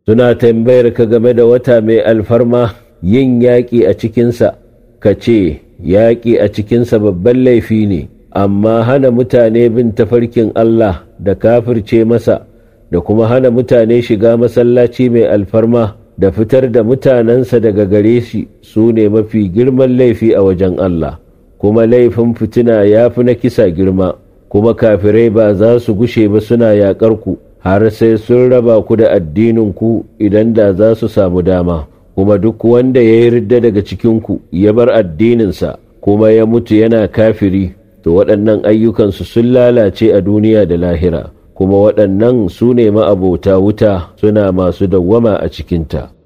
suna tambayar ka game da wata mai alfarma yin yaƙi a cikinsa ka ce yaƙi a cikinsa babban laifi ne amma hana mutane bin tafarkin Allah da kafirce masa da kuma hana mutane shiga masallaci mai alfarma da fitar da mutanensa daga gare shi su ne mafi girman laifi a wajen Allah kuma laifin fitina ya fi na kisa girma kuma kafirai ba za su gushe ba suna yaƙar ku har sai sun raba ku da addinin ku idan da za su samu dama kuma duk wanda ya yi ridda daga cikinku ya bar addininsa kuma ya mutu yana kafiri to waɗannan ayyukansu sun lalace a duniya da lahira kuma waɗannan su ne ma'abota wuta suna masu dawwama a cikinta